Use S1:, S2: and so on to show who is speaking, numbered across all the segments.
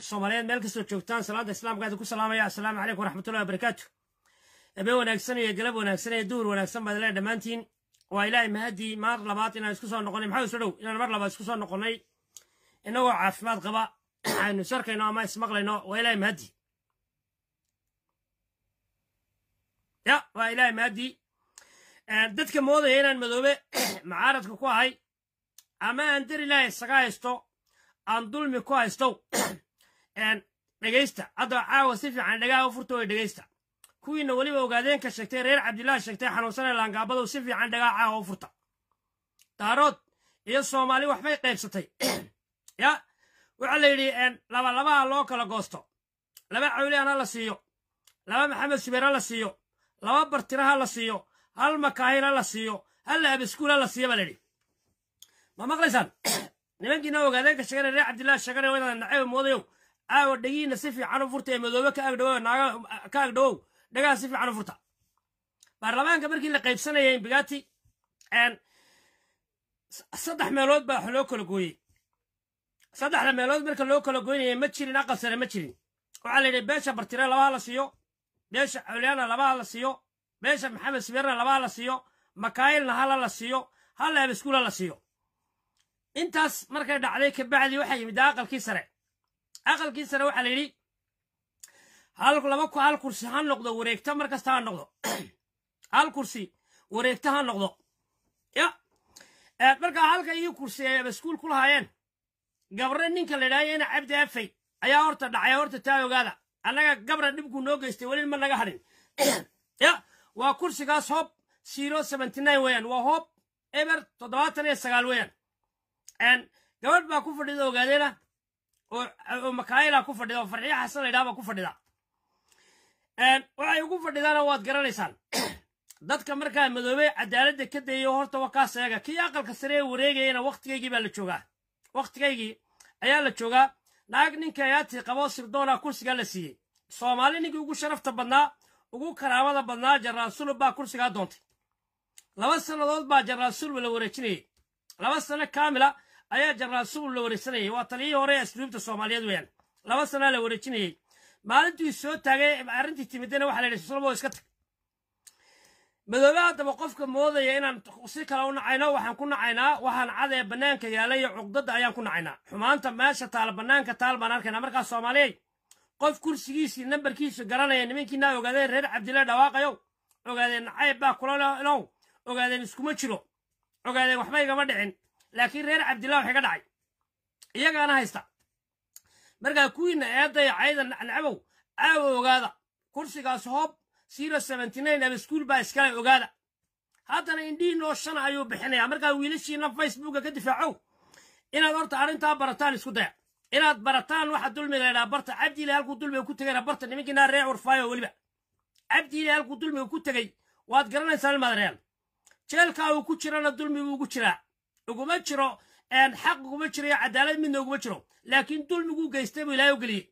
S1: soomaaliyeed meel kastoo joogtaan salaada islaamka idinku salaamaya assalaamu calaykum waraxmatullahi wabarakaatu habeen wanaagsan iyo galab wanaagsan iyo duhur wanaagsan baad lee dhammaantiin waa ilaahay mahadii mar labaad inaan isku soo noqonay maxaa isu dhow inaan mar labaad isku soo noqonnay inagoo caafimaad qaba aynu sarkayno ama ismaqlayno waa ilaahay mahadii ya waa ilaahay mahadii dadka moodaya inaan madoobe macaaradka ku ahay ama aan dar ilaahay isaga haysto aan dulmi ku haystow dhegaysta hadda caawa si fiican dhagaha u furta way dhegaysta kuwiina weliba ogaadeenka sheegtay reer cabdilaahi sheegtay xanuunsanee laangaabadow si fiican dhagaha caawa u furta daarood iyo soomaali waxbay qaybsatay ya waxaa la yidhi laba labaha loo kala goosto laba cawliyan ha la siiyo laba maxamed subeer ha la siiyo laba bartira ha la siiyo hal makaahin ha la siiyo hal abiskuul ha la siiyo baa la yidhi ma maqlaysaan nimankiina ogaadeenka sheegana reer cabdilaahi sheegana wadaada nacayb moodayow caawa dhegiina si fiican u furta ee madoobe ka agdhawow naaga ka agdhawow dhagaha si fiican u furta baarlamaanka markii la qaybsanayay imbigati saddex meelood baa wax loo kala gooyey saddexda meelood marka loo kala goynayay ma jirin aqal sare ma jirin waxaa la yidhi beesha bartire labaha la siiyo beesha cawliyaana labaha la siiyo beesha maxamed sibeerna labaha la siiyo makaayilna hala la siiyo hal abiskuula la siiyo intaas markay dhacday kabacdi waxaa yimid aqalkii sare aqalkii sare waxaa la yidhi laba hal kursi ha noqdo wareegta mar kasta ha noqdo hal kursi wareegta ha noqdo ya markaa halka iyo kursi ay abaskuul ku lahaayeen gabre ninka la idhahyo ina cabdi afay ayaa horta dhacay horta taa ogaada annaga gabra dhibkuu noo geystay weli ma naga hadhin ya waa kursigaas hob zero seventy nine weeyaan waa hob eber toddobaatan iyo sagaal weeyaan gabadh baa ku fadhida ogaadeena oo makaayila ku fadhida oo farxiyo xasan la yidhaha baa ku fadhida waxay ugu fadhidaana waad garanaysaan dadka markaa madoobey cadaaladda ka dayayo horta waa kaas eega kii aqalka sare ee wareegayana wakhtigaygii baa la joogaa wakhtigaygii ayaa la joogaa naag ninka ayaati qaboo sirdoona kursigaa la siiyey soomaali ninkii ugu sharafta badnaa ugu karaamada badnaa jaraal sulub baa kursigaa doontay laba sannadood baa jaraal sulub la wareejinayey laba sano kaamila ayaa jaraal sulub la wareegsanayay waa taliyihii hore ee asluubta soomaaliyeed weeyaan laba sanaa la wareejinayey maalintii soo taagay arrintii timidana waxa la yidhi sulbo iska tag madoobe haddaba qofka moodaya inaan si kale u nacayno waxaan ku nacaynaa waxaan cadee bannaanka yaalla iyo cuqdadda ayaan ku nacaynaa xumaanta meesha taal bannaanka taal baan arkaynaa markaas soomaaliyey qof kursigiisii nambarkiisu garanaya nimankiinaa ogaadeen reer cabdilla dhawaaqayow ogaadeen nacayb baa kula low ogaadeen iskuma jiro ogaadeen waxba igama dhicin laakiin reer cabdillah waxay ka dhacay iyagaana haysta markaa kuwiina eedaya cayda nacnabow caawa ogaada kursigaas hoob zero seventy nine abaskuul baa iskale ogaada haddana indhihiinoo shan ayuu bixinayaa markaa wiilashiina facebooka ka difaacow inaad horta arrintaa barataan isku daya inaad barataan waxa dulmiga la ydhaha barta cabdiile halkuu dulmiga ku tegayna barta nimankiinaa ree curfaayo weliba cabdiile halkuu dulmiga ku tegey waad garanaysaan ilmaadareyaal jeelkaa uu ku jirana dulmigu ugu jiraa uguma jiro xaq uguma jiro iyo cadaalad midna uguma jiro laakiin dulmiguu geystay buu ilaahay u geliyey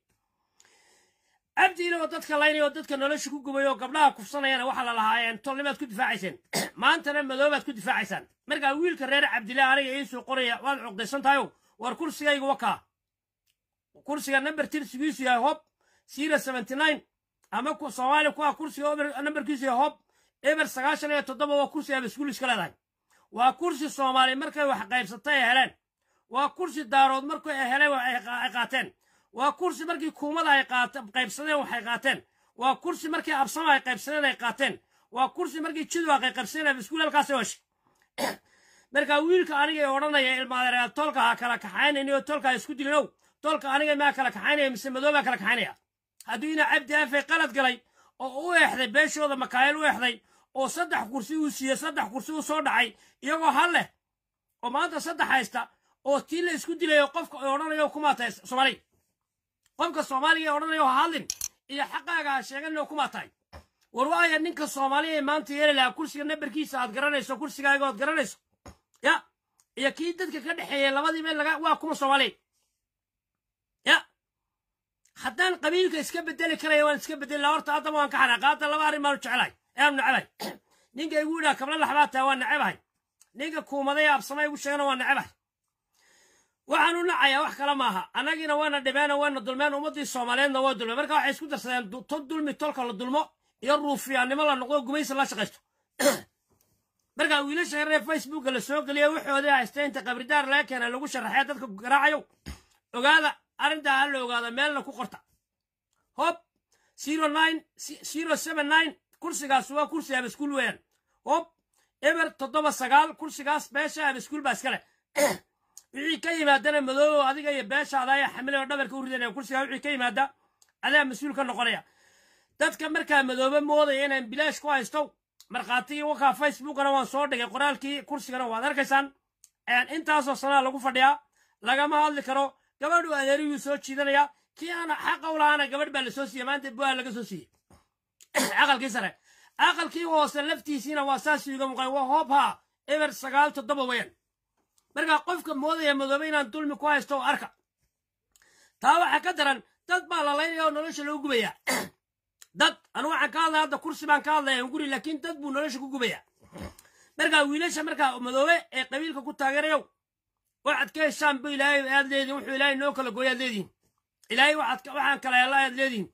S1: cabdiile oo dadka laynaya oo dadka nolosha ku gubay oo gabdhaha kufsanayana waxaa la lahaa tolnimaad ku difaacayseen maantana madoobaad ku difaacaysaan markaa wiilka reer cabdile aniga iisoo qoraya waad cuqdaysan tahayow war kursigayga wakaa kursiga namber tirsigiisu yahay hob zero seventy nine ama soomaaliya ku ah kursiga namberkiisu yahay hob eber sagaashan iyo toddoba waa kursi abaskuul iska leedahay waa kursi soomaali markay wax qaybsatay ay heleen waa kursi daarood markay ay heleen ay qaateen waa kursi markii kuumada ay qaybsadeen waxay qaateen waa kursi markii absama ay qaybsadeen ay qaateen waa kursi markii jidwaaq ay qaybsadeen abaskuul halkaas heshay markaa wiilka aniga odhanaya ilmaadereyaal toolka ha kala kaxaynayniyo toolka ha isku dilinow toolka aniga maa kala kaxaynaya mise madoobaa kala kaxaynaya hadduu ina cabdi afay qalad galay oo u eexday beeshooda makaayil u eexday oo saddex kursi uu siiyey saddex kursi uu soo dhacay iyagoo hal leh oo maanta saddex haysta oo tii la isku dilayo qofka odhanayo kumaatahay soomaaliya qofka soomaaliga ee odhanayo ha hadlin iyo xaqaaga ha sheeganin kumaa tahay war waaya ninka soomaaliya ee maanta yeeli lahaa kursiga nambarkiisa aad garanayso kursigaaga oad garanayso ya iyo kii dadka ka dhexeeyey labadii meel laga waa kuma soomaaliya ya haddaan qabiilka iska bedeli karaya waan iska bedeli laha horta haddaba waan ka xanaaqa hadda laba arrin baanu jecelahay eanu nacabahay ninka igu yidhaha kabla laxbaa taha waan nacabahay ninka kuumaday absama igu sheegana waan nacabahay waxaan u nacayaa wax kale maaha annagiina wayna dhibeen wayna dulmeen ummaddii soomaaliyeedna waa dulmeen marka waxay isku darsadeen tol dulmi tolka la dulmo iyo ruufiyaannimo la noqdo gumaysi la shaqaysto marka wiilasha yaree facebooka la soo geliya waxoodii haystee inta qabridaar laga keenay lagu sharaxee dadka garaacayo ogaada arrintaa ha la ogaada meelna ku qorta hob zero nine zero seven nine kursigaas waa kursi abaskuul weeyaan hob eber toddoba sagaal kursigaas beesha abaskuul baa iskale wixii ka yimaadana madoobo adiga iyo beeshaada ayaa xamilay oo dhabarka u ridanaya kursigaa wixii ka yimaada adaa mas-uul ka noqonaya dadka markaa madoobe moodaya inaan bilaash ku haysto markhaatigii wakaa facebookana waan soo dhigay qoraalkii kursigana waad arkaysaan intaasoo sanaa lagu fadhiyaa lagama hadli karo gabadhu adeeriyuu soo jiidanaya kii aana xaqa u lahaana gabadh baa lasoo siiyey maanta buaa laga soo siiyey aqalkii sare aqalkii hoose laftiisiina waa saas iga muuqan waa hoobha eber sagaal toddoba weeyaan markaa qofka moodaya madoobe inaan dulmi ku haysto arka taa waxaa ka daran dad baa lalaynaya oo nolosha loo gubaya dad anu waxaan ka hadlaya hadda kursi baan ka hadlaya guri laakiin dad buu nolosha ku gubaya markaa wiilasha markaa madoobe ee qabiilka ku taageerayow waxaad ka heshaan bu ilaahay aad leedihin wuxuu ilaahay noo kala gooy aad leedihin ilaahay waxaan kala hela aad leedihin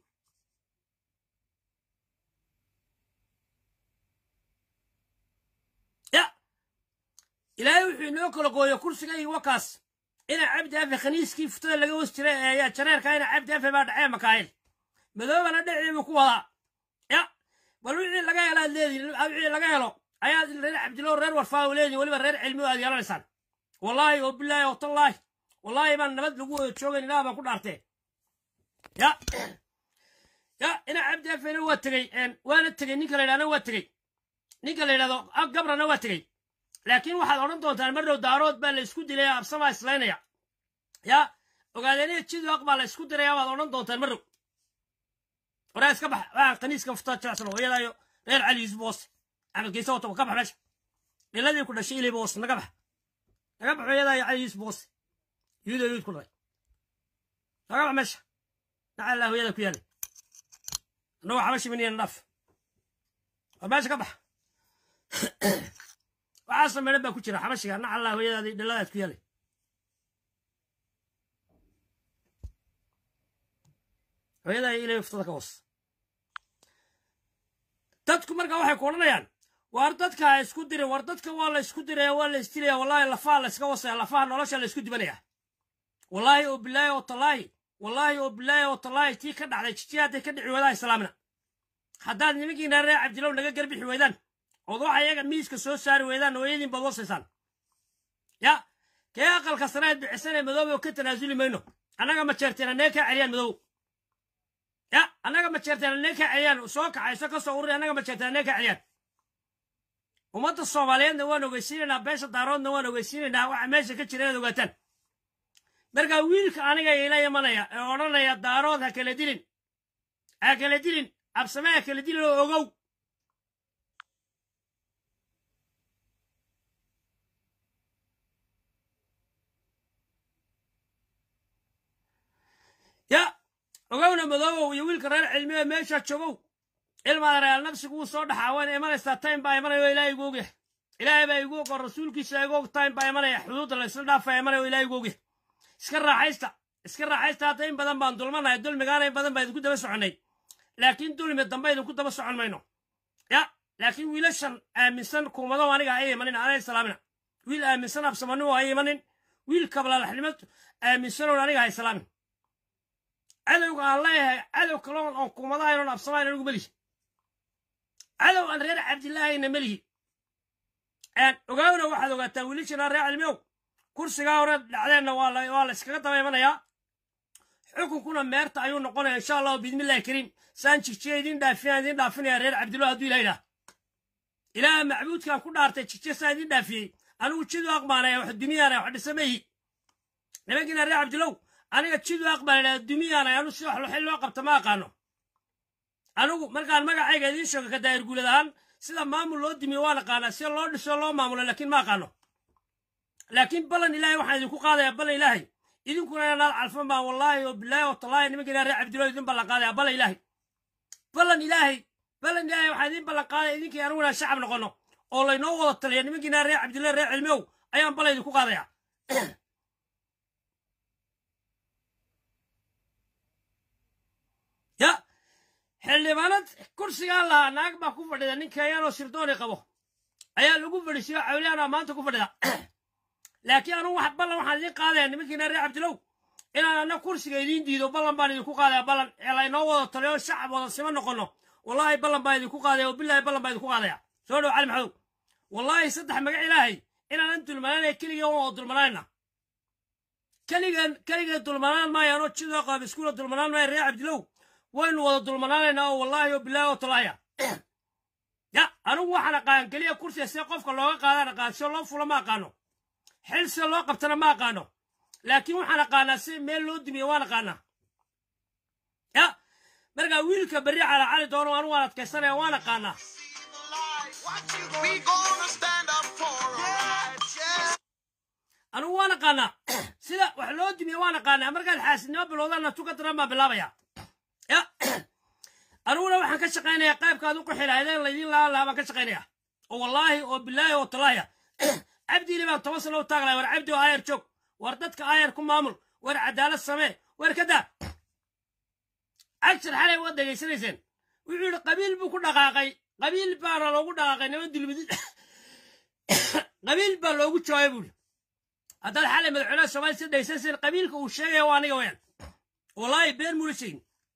S1: ya ilaahay wuxuu inoo kala gooyo kursigay wakaas ina cabdi afe khaniiskii futada laga was jiray ee jareerka ina cabdi afe baa dhacee makaayil madoobana dheciibu ku wadaa ya bal wixii laga helo aad leedihin wixii laga helo ayaad reer cabdilow reer warfaa u leedihin weliba reer cilmi aad yeelanaysaan wallaahi oo bilaahi oo tallaahi wallaahi baan nabad lagu wada joogayn ilaah baan ku dhaartee ya ya ina cabdi afena waa tegey waana tegey ninka la yidhahna waa tegey ninka la yidhahdo gabrana waa tegey laakiin waxaad odhan doontaan mar dhow daarood baa la isku dilaya absamaa islaynaya ya ogaadeeniya jidoaq baa la isku diraya baad odhan doontaan mar dhow waraa iska bax waxaan kaniiska fuftaa jecsan hooyadaayo reer cali yuusuf hoose camalkiisa wato ka bax meesha dhiladii ku dhashay iliba hoose naga bax naga bax hooyadaayo cali yuusuf hoose yuudo yuud ku dhalay naga bax meesha naca allah hooyada ku yaalay annagoo xaba shiminayana dhaaf war meesha ka bax waxaasa meedhan baa ku jira xabashiga naca allah hooyadaadii dhiladaad ku yaalay hooyadaa ilay uftada ka hoos dadku markaa waxay ku odhanayaan war dadka ha isku dirin war dadka waa la isku diraya waa la isdilaya wallahi lafaha la iska wasaya lafaha nolosha la isku dibanaya wallaahi oo bilaahi oo tallaahi wallaahi oo bilaahi oo tallaahi tii ka dhacday jijiya hadday ka dhici weydaa islaamina haddaad nimankiina reer cabdilow naga garbixi weydaan ood waxa iyaga miiska soo saari weydaan hooyadiin baad wasaysaan ya kee aqalka sareed bixisanee madoobe oo ka tanaasuli mayno annaga ma jeerteen annee kaa celiyaan madoobo ya annaga ma jeerteen annee kaa celiyaan soo kaxayso ka soo ururi annaga ma jeerteen annee kaa celiyaan ummadda soomaaliyeedna waan ogeysiinaynaa beesha daaroodna waan ogeysiinaynaa waxa meesha ka jira inaad ogaataan markaa wiilka aniga ila imanaya ee odhanaya daarood ha kala dilin ha kala dilin absame ha kala dilin oo ogow ya ogowna madoobow iyo wiilka reer cilmiga meeshaa joogow ilmaada real nafsigu wuu soo dhaxaa wayna imanaysaa time baa imanaya oo ilaahay igu ogyahay ilaahay baa igu og oo rasuulkiisa igu og time baa imanaya xuduudda la isla dhaafaya imanaya oo ilaahay igu ogyahay iska raaxaysta iska raaxaysta hadda in badan baan dulmanahay dulmigaana in badan baa idinku daba soconnay laakiin dulmi dambe idinku daba socon mayno ya laakiin wiilashan aaminsan kuumado aniga ay imanin anay salaamina wiil aaminsan absamanimu ay imanin wiil kablalaxnimo aaminsanoon aniga hay salaamin cadowga aan leeyahay cadow kaloon oon kuumadahayn oon absamayn anigu melihi cadow aan reer cabdillaahayna melihi ogaawna waxaad ogaataan wiilashana reer cilmiyow kursigaa hore dhacdeenna waa la iskaga daba imanayaa xukunkuna meerta ayuu noqonaya insha allahu biidmillahi kariim saan jigjiya idin dhaafina idin dhaafinaya reer cabdillah hadduu ilah idhaah ilaaha macbuudkaan ku dhaartay jigjiya saa idin dhaafiyey anigu jidu aqbaanaya wax dumiyaana wax dhisamayhi nimankiina reer cabdilow aniga jidu aqbaanaya dumiyaana anu si wax xil loo qabta ma aqaano anigu markaan magacayga idiin sheego ka daayir guulad ahaan sida maamul loo dimiyo waan aqaanaa sida loo dhiso loo maamulo laakiin ma aqaano laakiin ballan ilaahay waxaan idinku qaadayaa ballan ilaahay idinkuna inaad calfan baan wallaahi oo bilaahi oo tallaahi nimankiina reer cabdillah idin ballan qaadaya ballan ilaahay ballan ilaahay ballan ilaahay waxaan idin ballan qaadaya idinkii aniguna shacab noqono oo laynoo wada taliya nimankiina reer cabdillah reer cilmiow ayaan ballan idinku qaadaya xildhibaanad kursigaan lahaa naag baa ku fadhida nin kenyaanoo sirdooni qabo ayaa lagu fadhisiyo cawliyaana maanta ku fadhida laakiin anugu wax ballan waxaan idiin qaadaya nimankiina reer cabdilow inaan anna kursiga idiin diido ballan baan idinku qaadaya ballan ee laynoo wada taliyo shacab wada sima noqono wallaahi ballan baan idinku qaadaya oo bilaahi ballan baan idinku qaadaya soo dhow cali maxadow wallaahi saddex magac ilaahay inaanan dulmanaanaya keligeen waan wada dulmanaanayna keligeen keligeen dulmanaan maayaanoo jidoo qaab iskuula dulmanaan maaya reer cabdilow waynu wada dulmanaanaynaa oo wallaahi oo bilaahi oo talaaya ya anigu waxaan aqaan keliya kursiga see qofka looga qaadaan aqaan sio loo fula ma aqaano xil sida loo qabtana ma aqaano laakiin waxaan aqaanaa si meel loo dumiyo waan aqaanaa ya markaa wiilka berri cala cali doono anigu waan adkaysanaya waan aqaanaa
S2: We gonna stand up for our rights, yeah.
S1: anigu waan aqaanaa sida wax loo dumiyo waan aqaanaa markaad xaasidnimo bilowdaanna tuka daran baan bilaabaya ya aniguna waxaan ka shaqaynayaa qaybkaad u qixi lahaydeen laydin laaan lahaa baan ka shaqaynayaa oo wallaahi oo bilaahi oo talaaya cabdiili baan toban sano u taaglaya war cabdi oo aayar joog war dadka aayar ku maamul war cadaalad samee war ka daa cagshar xalay waad dhegaysanayseen wuxuu yidhi qabiil buu ku dhaqaaqay qabiil baana loogu dhaqaaqay niman dulmidid qabiil baa loogu jawaabay buuri haddaad xalay madaxweynaha soomaaliya si dhegaysanayseen qabiilka uu sheegaya waa aniga weyaan wallaahi been muula sheegin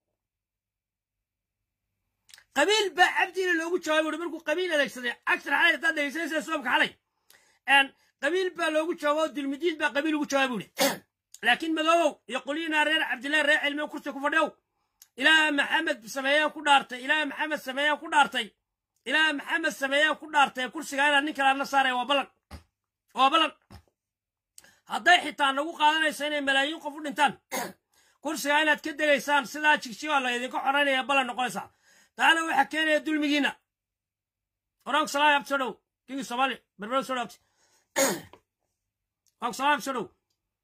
S1: qabiil baa cabdiina loogu jawaabay buuri markuu qabiil adeegsaday cagshar xalay haddaad dhegaysanayseen soomka xalay qabiil baa loogu jawaabo oo dulmidiid baa qabiil ugu jawaabay buuri laakiin madoobow iyo qolyihinaa reer cabdillahi reer cilmiga kursi ku fadhiyow ilaah maxamed sameeyaan ku dhaartay ilaah maxamed sameeyaan ku dhaartay ilaah maxamed sameeyaan ku dhaartay kursiga inaad nin kalaadna saaraya waa ballan waa ballan hadday xitaa nagu qaadanayso inay malaayiin qof u dhintaan kursiga inaad ka degaysaan sidaa jigjigaa la idinka xoraynaya ballan noqonaysaa taana waxaa keenaya dulmigiinna oranku salaam abti soo dhow kingi soomaali berbero soo dhow abti oranku salaam abti soo dhow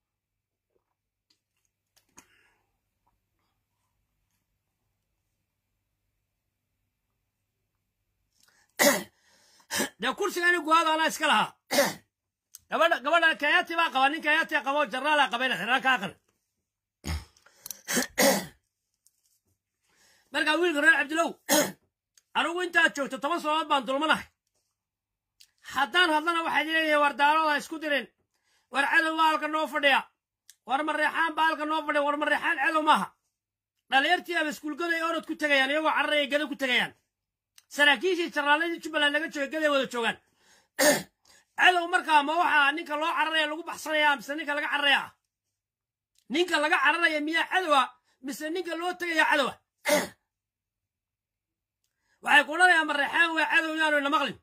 S1: dee kursiga ina guhaada anaa iska lahaa gabadha gabadha kayati baa qaba nin kayati qabo jarnaala qabayna xiraan kaa qal markaa wiilka reer cabdilow anigu intaad joogto toban sanadood baan dulmanahay haddaan hadlana waxaad leedahay war daarooda isku dirin war cadow baa halka noo fadhiya war mareexaan baa halka noo fadhiya war mareexaan cadow maaha dhalinyartii aba iskuulgada ay orod ku tegayaan iyagoo cararaya gada ku tegayaan saraakiishii jarnaaladii jubbaland laga joogay gaday wada joogaan cadow markaa ma waxaa ninka loo cararaya lagu baxsanaya mise ninka laga cararaya ninka laga cararaya miyaa cadowa mise ninka loo tegaya cadowa waxay ku odhanayaan mareexaan waa cadow yaanu ina maqlin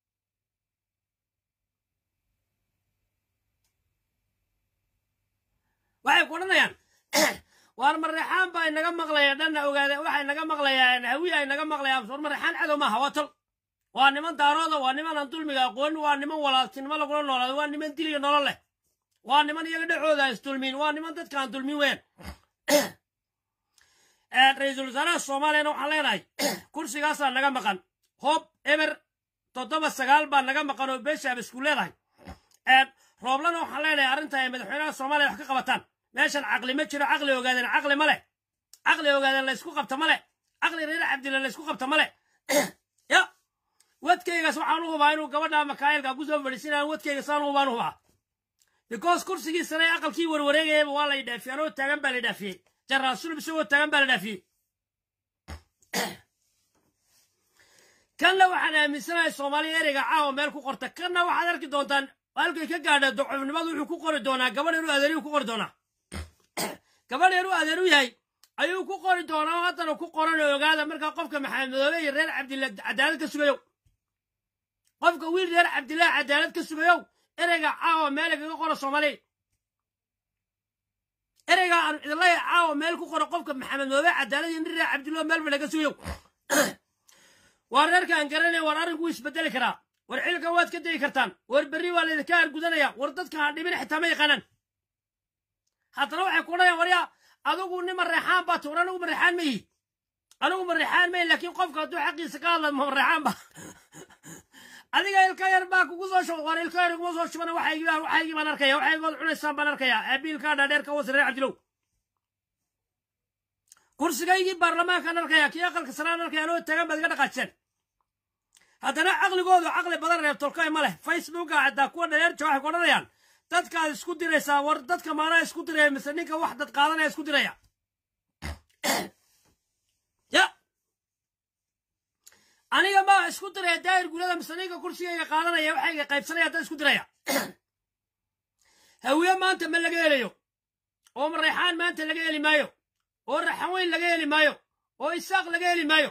S1: waxay ku odhanayaan waar mareexaan baa inaga maqlaya dhanna ogaada waxa inaga maqlayaan hawi a inaga maqlayaan war mareexaan cadow maaha waa tol waa niman daarooda waa niman aan dulmiga aqoonin waa niman walaaltinimo lagula noolaado waa niman diliyo nolol leh waa niman iyaga dhexooda isdulmiin waa niman dadka aan dulmin weyn ra-iisul wasaaraha soomaaliyana waxaan leenahay kursigaasaa naga maqan hoob eber toddoba sagaal baa naga maqan oo beeshaaba isku leedahay rooblana waxaan leenahay arrinta ay madaxweynaha soomaaliya wax ka qabataan meeshan caqli ma jiro caqli ogaadeen caqli ma leh caqli ogaadeen laysku qabta ma leh caqli reer cabdilla laysku qabta ma leh ya wadkaygaas waxaan u hubaa inuu gabadha makaayilka ku soo fadhiisinayaan wadkayga saan u hubaan u hubaa because kursigii sare aqalkii warwareegayaba waa la dhaafiyey anoo taagan baa la dhaafiyey jaraal sulub isagoo taagan baa la dhaafiyey kanna waxaan aaminsanahay soomaaliya ereyga caawa meel ku qorta kanna waxaad arki doontaan halkay ka gaadha docofnimadu wuxuu ku qori doonaa gabadh yaruu adeeriyuu ku qori doonaa gabadh yaruu adeer u yahay ayuu ku qori doonaa oo haddana ku qoran oo ogaada markaa qofka maxamed madoobe iyo reer cabdilla cadaalad ka sugayow qofka wiil reer cabdillaah cadaalad ka sugayow ereyga caawa meel kaga qoro soomaaliya ereyga aan idinlaya caawa meel ku qoro qofka maxamed madoobe cadaalad iyo nin reer cabdillah meel ba laga sugayow waa reerkaan garanaya war arrinku isbedeli karaa war xilka waad ka degi kartaan war berri waa laydinka argudanaya war dadka ha dhibin xitaa ma yaqaanaan haddana waxay ku odhanayaan waryaa adigu nin mareexaan baa tuur anigu mareexaan ma yihi anigu mareexaan ma yihi laakiin qofka hadduu xaqiisa ka hadla ma mareexaan ba adiga ilka yar baa kugu soo shuba war ilka yar kuma soo shubana waxaygii baan waxaygii baan arkaya waxaygood cunaysaan baan arkaya abiilkaa dhaadheer ka wasi reer cabdilow kursigaygii baarlamaankaan arkaya kii aqalka saraan arkaya anoo taagan baad iga dhaqaajeen haddana caqligoodu caqli badan reeb tolkay ma leh facebooka xataa kuwa dhaleerja waxay ku odhanayaan dadkaad isku diraysaa war dadka maanaa isku diraya mise ninka wax dad qaadanaya isku diraya ya aniga maa isku diraya daahir gulada mise ninka kursigayga qaadanaya waxayga qaybsanaya haddaan isku diraya hawiye maanta ma laga helayo oo mareexaan maanta laga heli maayo oo raxaweyn laga heli maayo oo isaaq laga heli maayo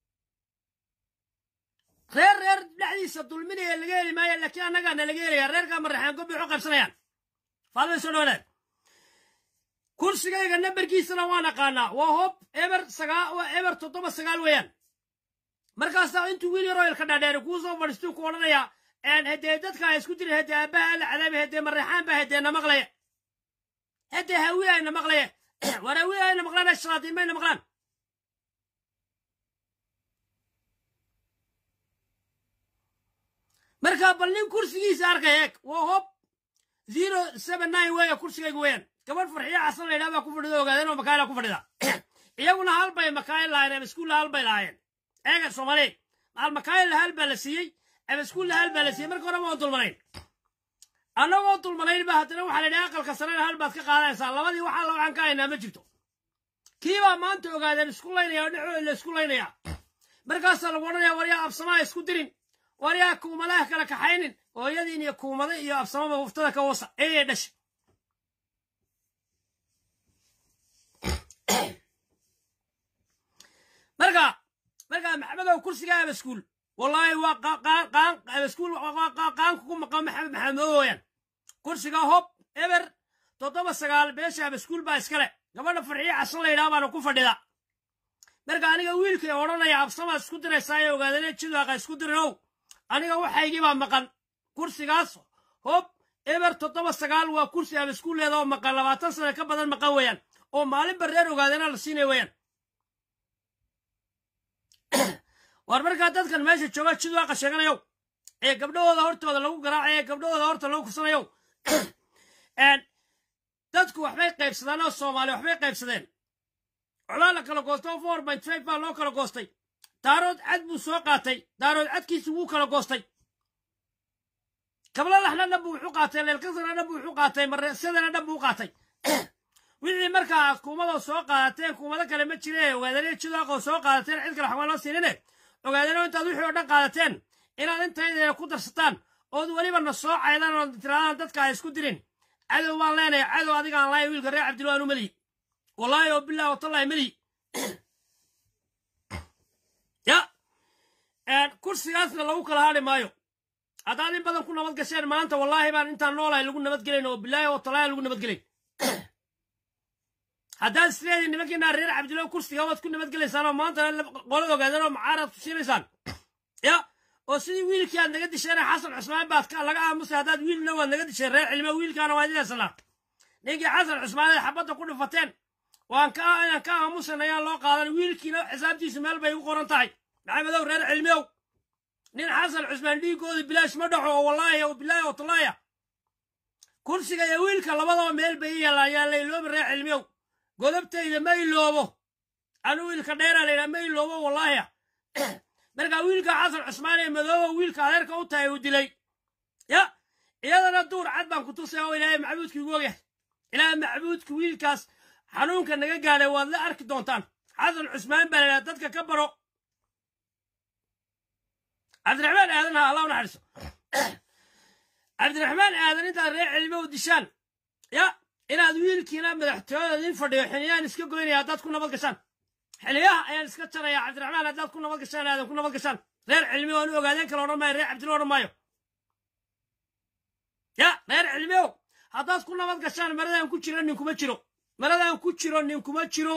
S1: reer reer dhexdiisa dulminaya laga heli maayo laakiin annagaana laga helaya reerkaa mareexaan gobi waxu qaybsanayaan faadmay soo dhawaadaan kursigayga nambarkiisana waan aqaanaa waa hob eber sagaa waa eber toddoba sagaal weeyaan markaasaa intuu wiil yaroo ilka dhaadheeri kuu soo fadhiistuu ku odhanayaa haddee dadka ha isku dirin haddee aabbaha alla cadaabi haddee mareexaan baa haddee na maqlaya haddee hawiye ayna maqlaya war hawiye ayna maqlaan shaqaatiin mayna maqlaan marka bal nin kursigiisa arkaya eeg waa hob zero seven nine weeya kursigayga weeyaan gabadh farxiyo casan la yidhaha baa ku fadhida ogaadeen oo makaayila ku fadhida iyaguna hal bay makaayil lahaayeen ama iskuulla hal bay lahaayeen eega soomaaliyeed maal makaayil hal baa la siiyey ama iskuulla hal baa la siiyey marka hore ma oon dulmanayn annagoo dulmanayn ba haddana waxaa la yidhaha aqalka sarena hal baad ka qaadanaysaa labadii waxaa la waxaan ka haynaa ma jirto kii baa maanta ogaadeen isku laynaya oo dhexooda la isku laynaya markaasaa lagu odhanaya waryaa absamaa isku dirin waryaa kuumadaha kala kaxaynin hooyadiin iyo kuumada iyo absamaba huftada ka wasa ee dhashay marka marka maxamedow kursiga abaskuul wallaahi waa qaan abaskuul qaanku ku maqan maxamed maxamed mooyaan kursiga hob eber toddoba sagaal beesha abaskuul baa iskale gabadha farxiyo casan la yidhaha baana ku fadhida marka aniga wiilkay odhanaya absamaad isku diraysaa ee ogaadane jidaaqa isku dirinow aniga waxaygii baa maqan kursigaas hob eber toddoba sagaal waa kursi abaskuulleeda oo maqan labaatan sano ka badan maqan weeyaan oo maalinba reer ogaadana la siinaya weeyaan war markaa dadkan meesha jooga jidwaaqa sheeganayow ee gabdhahooda hortooda lagu garaacay ee gabdhahooda horta lagu kursanayow dadku waxbay qaybsadaan oo soomaali waxbay qaybsadeen colaa la kala goosto oo four point five baa loo kala goostay daarood cad buu soo qaatay daarood cadkiisi wuu kala goostay kabla laxna dhan buu wuxu qaatay leelkasana dhan buu wuxu qaatay mareesyadana dhan buu u qaatay wixii markaa aad kuumadoo soo qaadateen kuumado kale ma jire ogaadane jidaaqoo soo qaadateen cid kale waxbaa loo siinine ogaadano intaad wixii oo dhan qaadateen inaad intaydeena ku darsataan ood weliba na soo caydaan oo tiraadaan dadka ha isku dirin cadow baan leenahay cadow adigaan lahay wiilka reer cabdillah anu melihi wallaahi oo bilahi watallahi melihi ya kursigaasna lagu kala hadhi maayo haddaad in badan ku nabad gasheen maanta wallaahi baan intaan noolahay lagu nabadgelayn oo bilaahi oo talaahi lagu nabadgelayn haddaad isleediin nimankiinaa reer cabdillah kursiga waad ku nabadgelaysaan oo maantana qolo ogaadeen oo macaaraad ku siinaysaan ya oo sidii wiilkii aad naga disheen xasan cusmaan baad laga aamusay haddaad wiilna waad naga disheen reer cilmo wiilkaana waa idinaysanaa ninkii xasan cusmaan ay xabadda ku dhifateen waan ka inaan ka aamusan ayaan loo qaadan wiilkiina xisaabtiisu meel bay igu qoran tahay maxamedow reer cilmiyow nin xasan cusmaan dhiigooda bilaash ma dhaxo oo wallaahi oo bilaahi oo tallaaya kursiga iyo wiilka labadaba meel bay i yaallaan yaan la iloobi reer cilmiyow godobtayda ma iloobo anu wiilka dheeraa la yidhaha ma iloobo wallaahi markaa wiilka xasan cusmaan ee madooba wiilka adeerka u tahay uu dilay ya iyadana duur cad baan ku tusay oo ilaahay macbuudkii ugu ogyahay ilaahay macbuudka wiilkaas xanuunka naga gaadhay waad la arki doontaan xasan cusmaan baa la yidhaha dadka ka baro cabdiraxmaan aadan ha allah u naxariiso cabdiraxmaan aadan intaad reer cilmo u dishaan ya inaad wiilkiina madaxtooyada idin fadhiyo xiliyaan iska goynaya haddaad ku nabad gashaan xiliyaha ayaan iska jaraya cabdiraxmaan haddaad ku nabad gashaan aadan ku nabad gashaan reer cilmi oonu ogaadeen kale odhan maayo reer cabdilo odhan maayo ya reer cilmiow haddaad ku nabad gashaan maradaan ku jiro ninkuma jiro maradaan ku jiro ninkuma jiro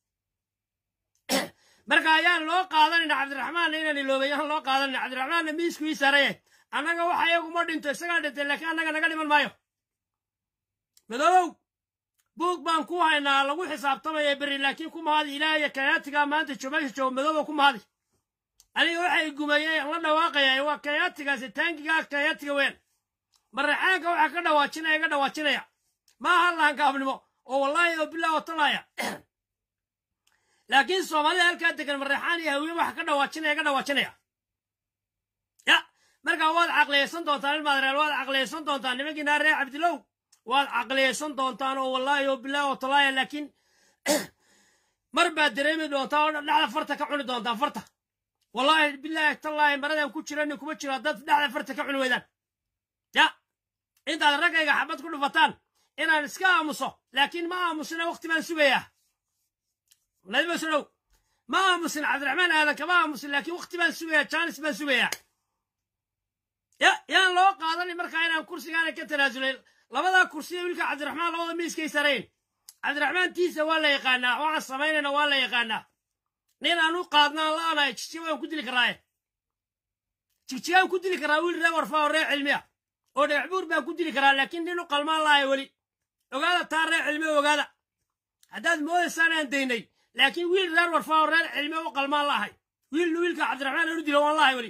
S1: marka ayaan loo qaadanayna cabdiraxmaanna inaan iloobay yaan loo qaadanayna cabdiraxmaanna miisku ii saaraye annaga waxa iyaguma dhinto isagaa dhintay laakiin annaga naga dhiman maayo madoobow buug baan ku haynaa lagu xisaabtamaya berri laakiin ku mahadi ilaahiyo kayaatigaa maanta meesha jooga madoobow ku mahadi aniga waxay gumeeyey la dhawaaqaya waa kayaatigaasi taangigaa kayaatiga weyn maraxaanka waxaa ka dhawaajinaya iga dhawaajinaya ma aha lahankaafnimo oo wallaahi oo bilah oo talaaya laakiin soomaalida halkaa degan mareexaan iyo hawiye waxa ka dhawaajinaya ka dhawaajinaya ya markaa waad caqliyaysan doontaan ilmaadreel waad caqliyaysan doontaan nimankiina reer cabdilow waad caqliyaysan doontaan oo wallaahi oo bilaahi oo talaaya laakiin mar baad dareemi doontaa oo dhexda farta ka cuni doontaan farta wallaahi bilaahi tallaahi maradan ku jira nin kuma jiro dad dhexda farta ka cuni weydaan ya intaad raggayga xabad ku dhufataan inaan iska aamuso laakiin ma aamusina waqti baan sugayaa nadiba sodhow ma aamusin cabdiraxmaan aadan kama aamusin laakiin waqti baan sugayaa jaanis baan sugayaa ya yaan loo qaadanin markaa inaan kursigaana ka tanaasulay labadaa kursiya wiilka cabdiraxmaan labada miiskay sarayn cabdiraxmaan tiisa waa la yaqaanaa waxaan samaynayna waa la yaqaanaa nin aan u qaadnaan la'anahay jigjiga waan ku dili karaaye jigjigaan ku dili karaa wiil reer warfaa oo reer cilmiya oo dhagax buur baan ku dili karaa laakiin nin u qalmaan lahay weli ogaada taa reer cilmi ogaada haddaad moodaysaan aan daynay laakiin wiil reer warfaa oo reer cilmi u qalmaan lahay wiilna wiilka cabdiraxmaan aan u dilo waan lahay weli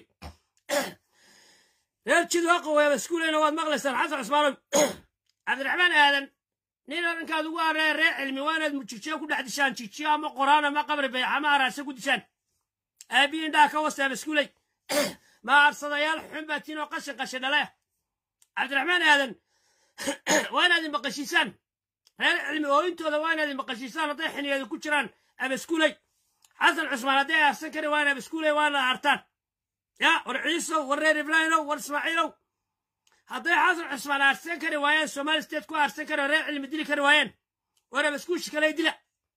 S1: reer jidwaqa weeba iskuuleyna waad maqlaysaan xasan cusmaanow cabdiraxmaan aadan nin arrinkaad ugu aree reer cilmi waa inaad jigjiga ku dhex dishaan jigjiga ama qoraan ama qabri bayx ama araase ku dishaan aabiyi indhaha ka wasteeba iskuuley ma arsadayaal xun baa tiin oo qashin qashin dhale cabdiraxmaan aadan waa inaad imaqashiisaan reer cilmi ooyintooda waa inaad imaqashiisaan hadday xiniyeeda ku jiraan abaskuuley xasan cusmaan hadday aarsan kari waa in abaskuuley waa inaad aartaan ya war ciisow war reer ibraahimow war ismaaciilow hadday xasan cusmaan aarsan kari waayeen somaali state ku aarsan kari reer cilmi dili kari waayeen war abaskuushi kale dila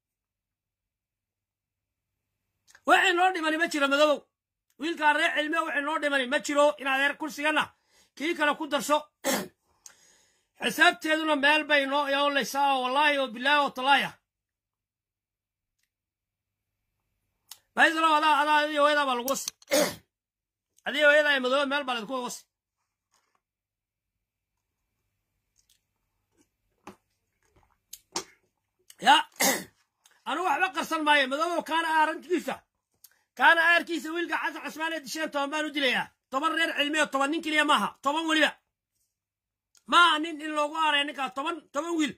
S1: waxay noo dhimani ma jiro madoobow wiilkaa reer cilmiya waxay noo dhimani ma jiro in adeer kursiganna kii kale ku darso xisaabteeduna meel bay noo yoolaysaa oo wallaahi oo bilaahi oo talaaya baysalow adaa adaa adiyo hooyadaa baa lagu wasi adiyo hooyadaa ee madooba meel baa laydinku wasi ya anu waxba qarsan maayo madoobow kaana aarankiisa kaana aarkiisa wiilka xasan cusmaan ee disheen toban baan u dilayaa toban reer cilmiyo toban nin keliya maaha toban weliba maaha nin in loogu aaraya ninkaas toban toban wiil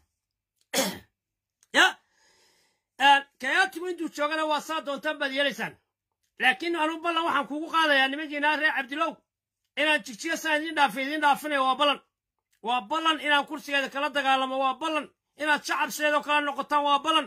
S1: ya kayaatigu intuu joogana waa saa doontaan baad yeelaysaan laakiin anu ballan waxaan kugu qaadayaa nimankiinaa reer cabdilow inaan jigjiga saan idiin dhaafay idiin dhaafinayo waa ballan waa ballan inaan kursigeeda kala dagaalamo waa ballan inaad shacab sideedoo kala noqotaan waa ballan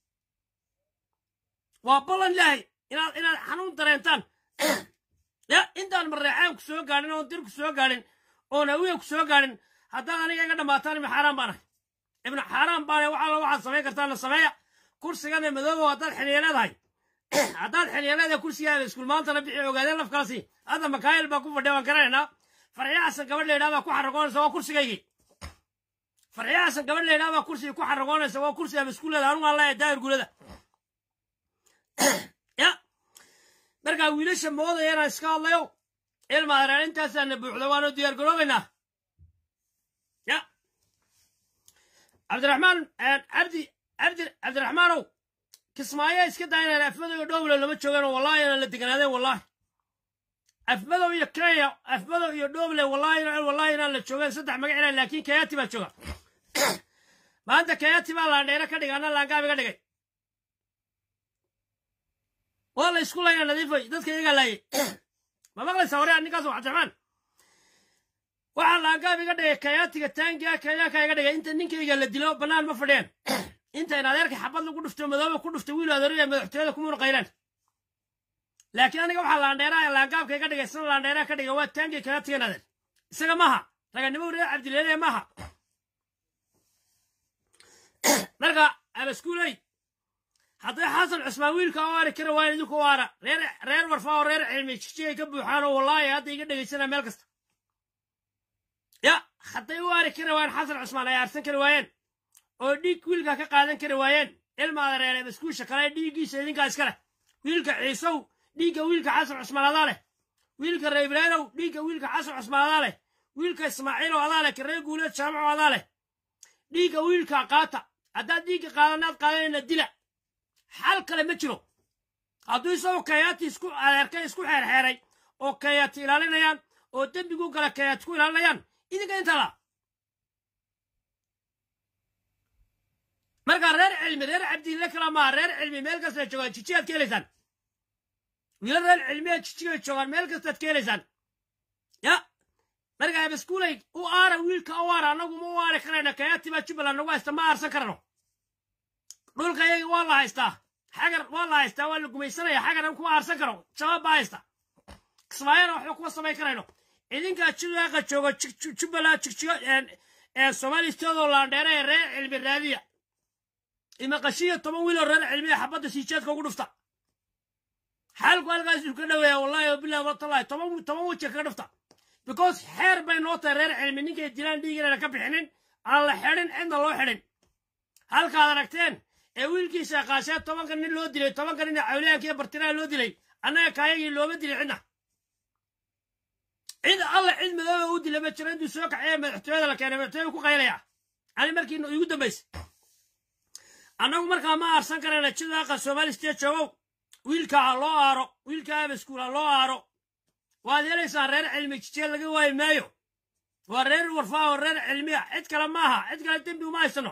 S1: waa ballan ilaahay inaad inaad xanuun dareentaan ya intaan mareexaan ku soo gaadhin oon dir ku soo gaadhin oon hawiya ku soo gaadhin haddaad aniga iga dhammaataan ibnu xaaraan baan ahay ibnu xaaraan baane wax alla waxaad samayn kartaana sameeya kursigana madoobow haddaad xiliya leedahay haddaad xiliya leedahay kursigaada iskuul maantana bixi ogaadeen lafkaasi hadda makaayil baa ku fadhiya waan garanaynaa farxiyo xasan gabadh laydhaa baa ku xaragoonaysa waa kursigaygii farxiyo xasan gabadh laydhaa baa kursigii ku xaragoonaysa waa kursi ama iskuuleeda anu waan leeyahay daahir gulada ya markaa wiilasha moodaya inaan iska hadlayo ilma areer intaasaana buuxda waanu diyaar garoobaynaa ya cabdiraxmaan cabdi cabdi cabdiraxmaanow kismaayo iska daa inaan afmadow iyo dhowle lama joogeenoo wallahi inaan la deganaadeen wallahi afmadow iyo kenya afmadow iyo dhowle wallahi wallahi inaan la joogeen saddex magac inaan laakiin kayati baa jooga maanta kayati baa laandheere ka dhigay anna laangaabi ka dhigay waa la isku layna nadiifay dadka iyagaa laayay ma maqlaysaa hore ninkaas cabdiraxmaan waxaa laangaab iga dhigay kayaatiga taangiga kenyaanka iga dhigay inta ninkayga la dilo bannaan ma fadhiyeen inta in adeerka xabad lagu dhufto madooba ku dhufto wiil adeeriya madaxtooyada kumuna qaylaan laakiin aniga waxaa laandheeraha laangaabka iga dhigay sina laandheeraha ka dhigay waa taangiga kayaatigan adeer isaga maaha raganimo reer cabdileele maaha marka abaskuuley hadday xasan cusmaan wiilka u aari kara waa idinku aara reer reer warfaa oo reer cilmi jijigay ka buuxaan oo wallaahi hadda iga dhegaysanaa meel kasta ya hadday u aari kari waayeen xasan cusmaan ay aarsan kari waayeen oo dhiig wiilka ka qaadan kari waayeen ilmaada reere baskuusha kale dhiiggiisa idinkaa iska leh wiilka ciisow dhiigga wiilka xasan cusmaan adaa leh wiilka reer ibraahimow dhiigga wiilka xasan cusmaan adaa leh wiilka ismaaciilow adaa leh karee guuleed jaamaco adaa leh dhiigga wiilka qaata haddaad dhiigga qaadanaad qaadanayna dila xal kale ma jiro hadduu isagoo kayaati isku adeerkay isku xeerxeeray oo kayaati ilaalinayaan oo dembigu gala kayaati ku ilaalinayaan idinka intaa la markaa reer cilmi reer cabdiille kala maaha reer cilmi meel kasta joogaan jijigaad ka helaysaan wiila reer cilmiya jijigay joogaan meel kastaad ka helaysaan ya markaa baskuulay u aara wiilka u aara annagu ma u aari karayna kayaati baa jubbaland nagu haysta ma aarsan karano dhulka iyaga waa la haystaa xagar waa la haystaa waa la gumaysanaya xagaran kuma aarsan karo shabaab baa haysta kismaayana waxba kuma samayn karayno idinkaa jidaaqa joogo jubbaland jigjigo soomaali steedoo laandheera ee reer cilmi raadiya imaqashiya toban wiiloo reer cilmiya xabadda siijeedka ugu dhufta xaalku halkaasuu ka dhoweeya wallahi wabillahi watallahi toban toban weji kaga dhufta because xeer bay noo tahay reer cilmi ninkay dilaan dhiig inayna ka bixinin aan la xidhin cidna loo xidhin halkaad aragteen ee wiilkiisa qaashee tobanka nin loo dilay tobanka nin ee cawliyaanka iyo bartiraha loo dilay annaga kaayagii looma dilay cidna cid alla cid madooba u dila ma jiro intuu soo kacee madaxtooyada la keenay madaxtooyada ku qaylaya ani markii igu dambaysa annagu markaa ma aarsan karayna jidaaqa soomaali state joogow wiilka ha loo aaro wiilka abaskuul ha loo aaro waad helaysaan reer cilmi jijee laga waayi maayo waa reer warfaa oo reer cilmiya cid kale maaha cid kale dembi uma haysano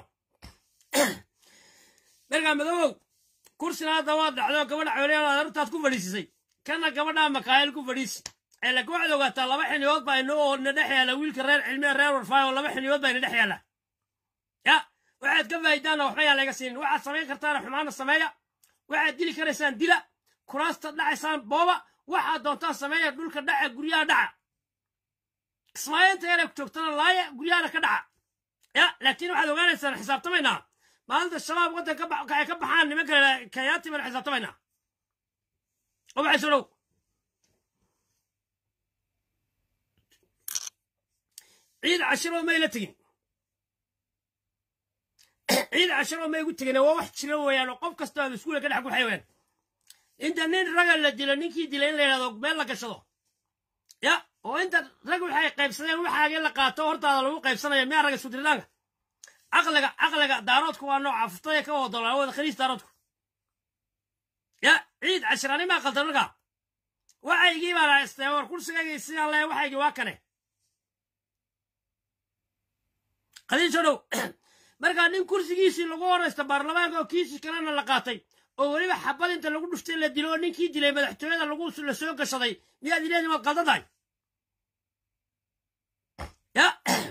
S1: markaa madoobow kursina hadda waad dhacdo gabadha cawliyaal aad arrintaad ku fadhiisisay kana gabadhaa makaayil ku fadhiisi ee laakiin waxaad ogaataa laba xiniyood baa inoo na dhex yaala wiilka reer cilmiya reer warfaa oo laba xiniyood baa ina dhex yaala ya waxaad ka faa'idaanna waxba yaa laga siinin waxaad samayn kartaana xumaana sameeya waxaad dili karaysaan dila kuraasta dhacaysaan booba waxaad doontaan sameeya dhulka dhaca guryaha dhaca kismaayainta yara joogtana laaya guryahana ka dhaca ya laakiin waxaad ogaanaysaan xisaabtamaynaa maalinta shabaab waddan ay ka baxaan nimanka kayaati baan xisaabtamaynaa oo waxay soo dhow ciid cashiro may la tegin ciid cashiro may gu tegin waa wax jira weeyaan oo qof kasta oo iskuulka ka dhex guxay weeyaan inta nin raga la dilo ninkii dilay in la yidhahdo meel la gashado ya oo inta rag waxay qaybsadeen waxaagii la qaato hortaada lagu qaybsanaya miyaa raga iskudiritaanka caqliga caqliga daaroodku waa nooca fuftaya ka wada doolaa wada khaliis daaroodku ya ciid cashiraani maa qaldan markaa waxaygii baan haystay war kursigaygii sidaan leeya waxaygii waa kane qadiisho dhow markaa nin kursigiisii lagu horaysta baarlamaanka oo kiisii kalena la qaatay oo weliba xabad inta lagu dhuftay la dilo oo ninkii dilay madaxtooyada lagu la soo gashaday miyaad ileedin waad qaldan tahay ya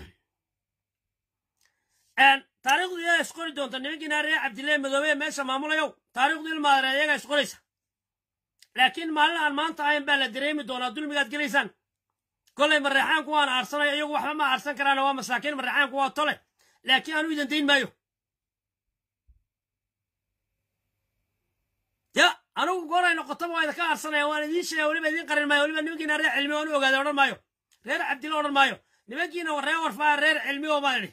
S1: taariikhdu iyagaa isqori doonta nimankiina reer cabdillahi madoobe meesha maamulayow taariikhdu ilmaadare iyagaa isqoraysa laakiin maalin aan maanta ahayn baa la dareemi doonaa dulmigaad gelaysaan kollay mareexaanku waan aarsanaya iyagu waxba ma aarsan karaan waa masaakiin mareexaanku waa tole laakiin aanu idan dayn maayo ya anugu gooray noqotaba waa idinka aarsanaya waan idiin sheegaya weliba idiin qarin maayo weliba nimankiina reer cilmi waan u ogaaday odhan maayo reer cabdilla odhan maayo nimankiina reer warfaa reer cilmi oo baan idhi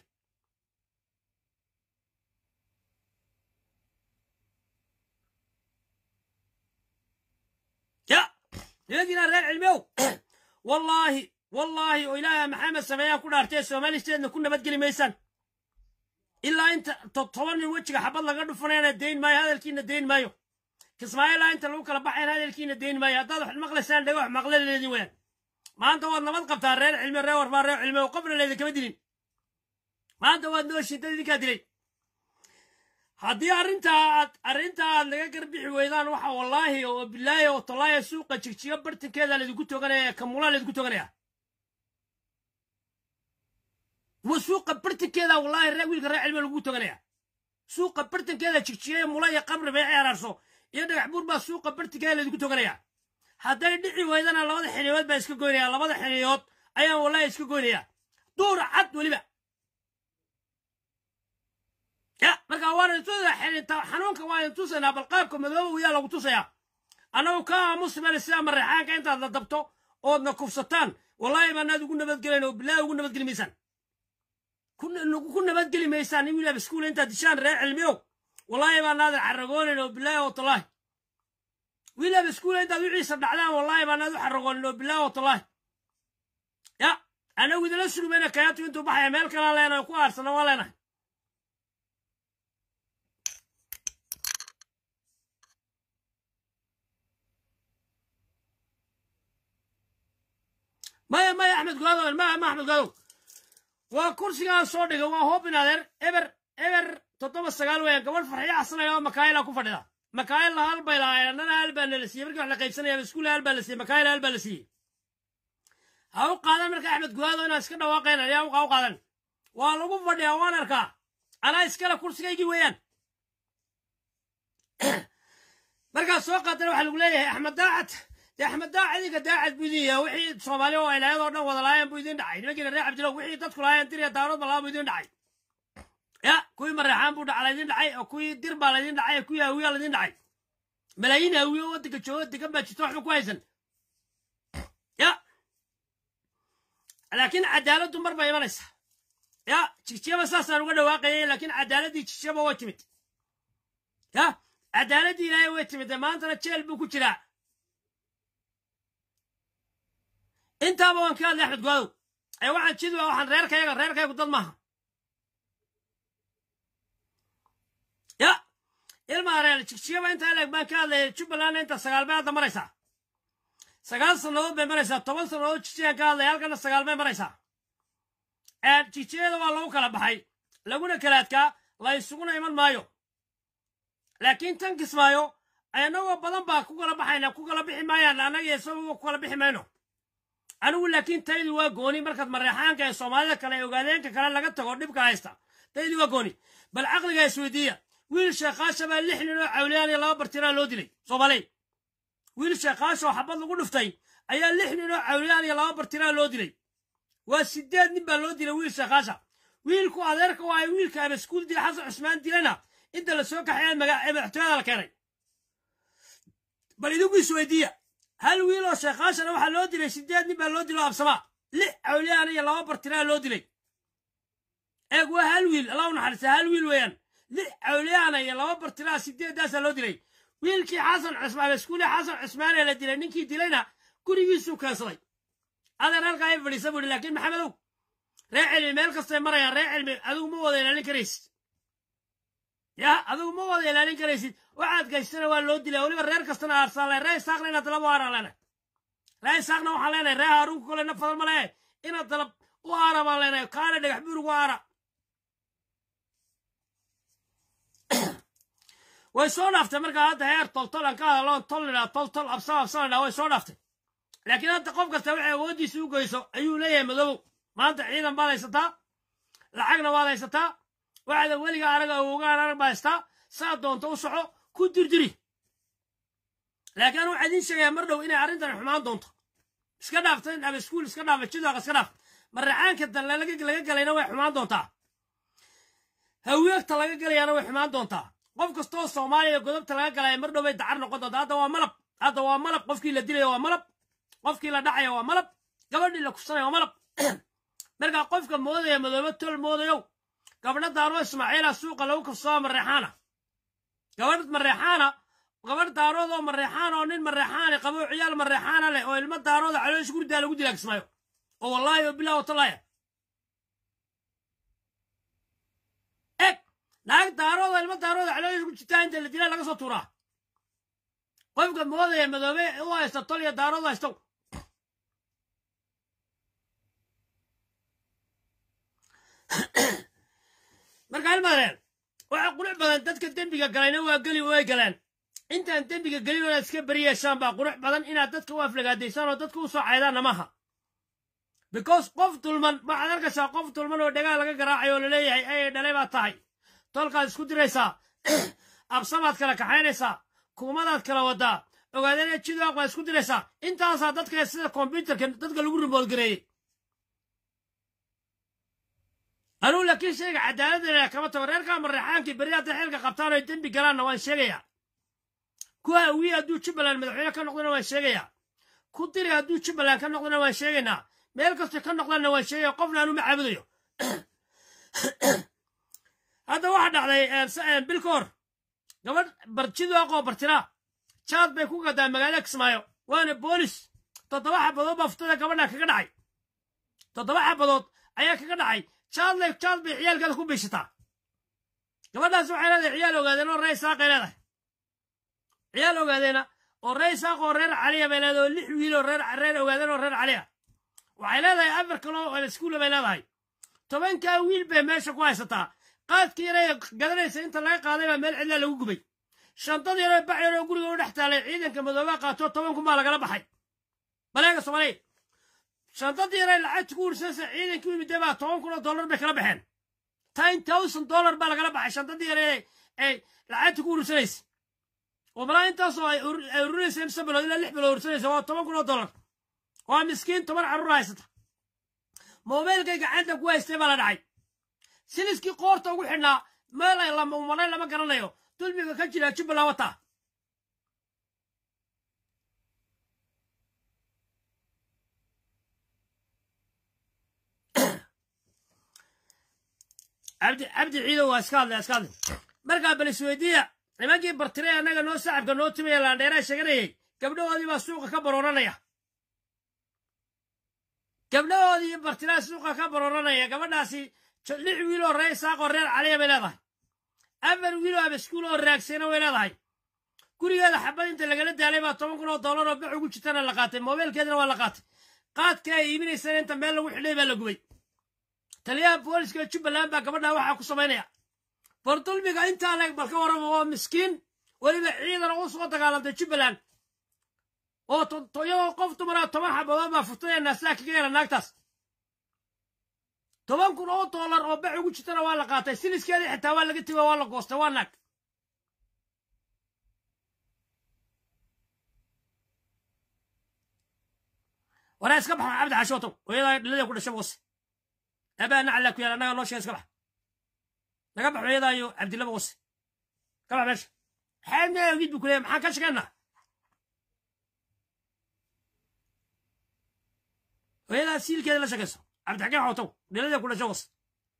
S1: ya nimankiina reer cilmi ow wallaahi wallaahi oo ilaaha maxamed sameeyaan ku dhaartee soomaalisteedna ku nabadgeli maysaan ilaa inta toban nin wejiga xabad laga dhufanayana dayn maayo hadalkiina dayn maayo kismaayilaa inta lagu kala baxayna hadalkiina dayn maayo haddaad wax maqlaysaan dhego wax maqla leedin weyaan maanta waad nabad qabtaa reer cilmi reer warfaa reer cilmi oo qofna leedin kama dilin maanta waad nooshiin dad idinkaa dilay haddii arrintaa aad arrintaa aad naga garbixi weydaan waxa wallaahi oo bilaahi oo tallaahi suuqa jigjiga bartankeeda laydinku toganaya kamulaa laydinku toganaya wa suuqa bartankeeda wallaahi ree wiilka reer cilmi lagu toganaya suuqa bartankeeda jigjiga mula iyo qabri bay ceeraarso iyo dhagax buur baa suuqa bartankeeda laydinku toganaya hadday dhici weydana labada xiniyood baa iska goynaya labada xiniyood ayaan wallaahi iska goynaya duur cad weliba ya markaa waan intusa xirinta xanuunka waan intusaynaa bal qaabka madooba yaa lagu tusayaa annagu ka aamusmale sidaa mareexaanka intaad la dabto oodna kufsataan wallaahi baanaad ugu nabadgelayn oo bilaahi ugu nabadgeli maysaan ku nabadgeli maysaan in wiilaa iskuul intaad dishaan reer cilmiyow wallaahi baanaadan carragoonayn oo bilaahi oo tallaahi wiilaa iskuul intaad wixiisa dhacdaan wallaahi baanaad u carragoonin oo bilaahi oo tallaahi ya anagu idinla surumayna kayaatu intuu baxaya meel kalaan leenahay ku aarsana waan leenahay maya maya axmed goadow maya ma axmed goadow waa kursigaan soo dhigay waa hoobin adeer eber eber toddoba sagaal weeyaan gabadh farxiyo xasanaya oo makaayila ku fadhida makaayilna hal bay lahaayeen annana hal baa nala siiyey markii wax la qaybsanaya iskuulla hal baa la siiyey makaayila hal baa la siiyey ha u qaadan marka axmed guhaado inaan iska dhawaaqayn ayaa u qaadan waa lagu fadhiyaa waan arkaa anaa iskale kursigaygii weeyaan markaad soo qaatana waxaa lagu leeyahay axmed daacad dee axmed daacad idinka daacad buu idin yahay wixii soomaali oo ilaayadoo dhan wada laayeen buu idin dhacay nimankiina reer cabdilow wixii dadku laayeen dir iyo daarood balaa buu idin dhacay ya kuwii mareexaan buu dhaca laydin dhacay oo kuwii dir baa laydin dhacay oo kuwii hawiyaa laydin dhacay malaayiin hawiye oo waddanka jooga degan baa jirta waxba ku haysan ya laakiin cadaaladdu mar bay imanaysa ya jigjiyaba saasaan uga dhawaaqayay laakiin cadaaladdii jigjiyaba way timid ya cadaaladdii ilaahay way timid maantana jeel buu ku jiraa intaaba waan ka hadlay axmed goodow ee waxaan jid waxaan reerkayaga reerkaygu dad maaha ya ilmaa reer jigjiyaba intaa leeg baan ka hadlayay jubbalandna inta sagaal bay hadda maraysaa sagaal sannadood bay maraysaa toban sannadood jigjiyaan ka hadlaya halkana sagaal bay maraysaa jigjiyada waa lagu kala baxay laguna kala adkaa la isuguna iman maayo laakiin tan kismaayo annagoo badan baa ku kala baxayna ku kala bixi maayaan annaga isagoo ku kala bixi mayno anigu laakiin taydu waa gooni markaad mareexaanka ee soomaalida kale ee ogaadeenka kale laga tago dhibka haysta taydu waa gooni bal caqliga isweydiiya wiil sheekhaasha baa lix nin oo cawliyaan iyo laba bartiraa loo dilay soomaaley wiil sheekhaasha oo xabad lagu dhuftay ayaa lix nin oo cawliyaan iyo laba bartiraa loo dilay waa sideed nin baa loo dilay wiil sheekhaasha wiilku adeerka waa wiilka abaskuul dila xasan cusmaan dilayna inta la soo kaxeeya madaxtooyada la keenay bal idinku isweydiiya hal wiil oo sheekhaashana waxaa loo dilay sideed nin baa loo dilay oo absamaa lix cawliyaana iyo laba bartiraa loo dilay eeg waa hal wiil allah u naxariista hal wiil weeyaan lix cawliyaana iyo laba bartiraa sideeddaasaa loo dilay wiilkii xasan cusmaan abaskuuli xasan cusmaan ee la dilay ninkii dilayna gurigiisuu keensaday adeer halkaa ay fadhiisa buu laakiin maxamedow ree cilmi meel kastay marayaan ree cilmi adigu ma wada ilaalin karaysid ya adigu ma wada ilaalin karaysid waxaad gaystana waa loo dilaa weliba reer kastana aarsaale ree isaaqna inaad dalab u aaraan leenahay ree isaaqna waxaan leenahay ree haaruunka kole na fadal ma lehe inaad dalab u aara baan leenahay kaana dhagax buur ugu aara way soo dhaaftay markaa hadda heer toltol aan ka hadaloon tol nidhaa tol tol absa absa nidhaa way soo dhaaftay laakiin hadda qof kasta waxay awooddiisa u geyso ayuu leeyahay madoobow maanta ciidan baad haysataa lacagna waad haysataa waxaada weliga anaga awogaan arag baa haystaa saa doonta u soco ku dirdiri laakiin waxaa idiin sheegayaa mar dhow inay arrintan xumaan doonto iska dhaafta ama iskuul iska dhaafa jidwaaq iska dhaaf maracaanka dalle laga galayna way xumaan doontaa haweegta laga galayana way xumaan doontaa qof kastoo soomaaliya godobta laga galaya mar dhow bay dacar noqon doontaa hadda waa malab hadda waa malab qofkii la dilaya waa malab qofkii la dhacaya waa malab gabadhii la kufsanaya waa malab markaa qofka moodaya madoobe tol moodayow gabdha daaro ismaaciila suuqa lagu kafsado mareexaana gabadh mareexaana gabadh daarood oo mareexaan oo nin mareexaani qabo ciyaal mareexaana leh oo ilmo daarooda caloosh gurdaa lagu dilaa kismaayo oo wallaahi oo bilah watalaaya eg naag daarooda ilmo daarooda caloosh ku jirtaa inta la dilaa laga soo tuuraa qofka moodaya madoobe u haysta tol iyo daarood haysto marka ilmaadeen waxa qurux badan dadka dembiga galayna waa geli way galeen intaan dembiga gelin inaad iska beri yeeshaan baa qurux badan inaad dadka u aflagaadaysaan oo dadka u soo caydaanna maaha because qof dulman waxaad arkaysaa qof dulman oo dhagaal laga garaacayo oo laleeyahay ay dhalay baad tahay tolkaad isku diraysaa absamaad kala kaxaynaysaa kuumadaad kala wadaa ogaadana jidaaq baad isku diraysaa intaasaa dadka sida kombyutarka dadka lagu rimoodgareeyey anuu laakiin sheega cadaaladda kama tago reerkaa mareexaankii berri hadday xilka qabtaan oy dembi galaanna waan sheegayaa kuwa awiye hadduu jubbaland madaxweyne ka noqdana waan sheegayaa ku diri hadduu jubbaland ka noqdana waan sheegaynaa meel kastoo ka noqdanna waan sheegaya qofna anuu ma caabudayo hadda waxaa dhacday bil ka hor gabadh barjiduaqoo bartiraa jaad bay ku gadaa magaalada kismaayo waana boolis toddoba xabadood baa futada gabadha kaga dhacay toddoba xabadood ayaa kaga dhacay jaadle jaad bay ciyaalkeeda ku biishataa gabadhaas waxay leedahay ciyaal ogaadeen oo ree isaaqay leedahay ciyaal ogaadeena oo ree isaaq oo reer caliya bay leedahay oo lix wiil oo reer reer ogaadeen oo reer caliya waxay leedahay afar kaloo iskuulla bay leedahay tobankaa wiil bay meesha ku haysataa qaadkii yaray gadanaysa inta laga qaaday baa meel cidlaa lagu gubay shantadii yaroo bac yaroo guriga u dhex taalay ciidanka madoobaa qaato toban kun baa lagala baxay baleega soomaaliya shantadii yaray lacagta ku ursanaysa ciidankii imide baa toban kun oo dollar bay kala baxeen ten thousand dollar baa lagala baxay shantadii yare ay lacagta ku ursanaysa oo malaa intaasoo ay ururinaysa in bilood ilaa lix bilood ursanaysa waa toban kun oo dollar waa miskiin toban carruur haysata moobeelkay gacanta ku haystay baa la dhacay siliskii qoorta ugu xidhnaa meel ay umalay lama garanayo dulmiga ka jira jubbaland wataa cabdi cabdi ciido waa iska hadlay iska hadlay markaa bal isweydiiya nimankii bartire annaga noo sacabka noo timaya laandheeraa sheeganayay gabdhahoodii baa suuqa ka barooranaya gabdhahoodii bartiraa suuqa ka barooranaya gabadhaasi lix wiil oo reer isaaq oo reer caliya bay leedahay afar wiil oo abaskuul oo raagsayna way leedahay gurigeeda xabad inta lagala daalay baa toban kun oo dollar oo bax ugu jirtana la qaatay moobeelkeedana waa la qaatay qaadka ay iibinaysana inta meel lagu xidhay baa la gubay taliyaha booliska jubbaland baa gabadha waxaa ku samaynaya bal dulmiga intaa leeg bal ka warrama oo miskiin weliba ciidan u soo dagaalantay jubbaland oo iyadoo qof dumara toban xabadood baa furtay naasaa kaga yara naagtaas toban kun oo dollar oo bax ugu jirtana waa la qaatay siliskeedii xitaa waa laga tego waa la goostay waa naag waraa iska baxa cabdi xashootow hooyadaa dhalada ku dhashay boose abaa naclaa ku yaala annaga noo sheega iska bax naga bax hooyadaa iyo cabdilaba boose ka bax meesha xaadna ogid buu ku leeyahay maxaan ka shekeynaa hooyadaa siilkeeda la sheekayso cabdixakiin xootow dhalada ku dhashay boose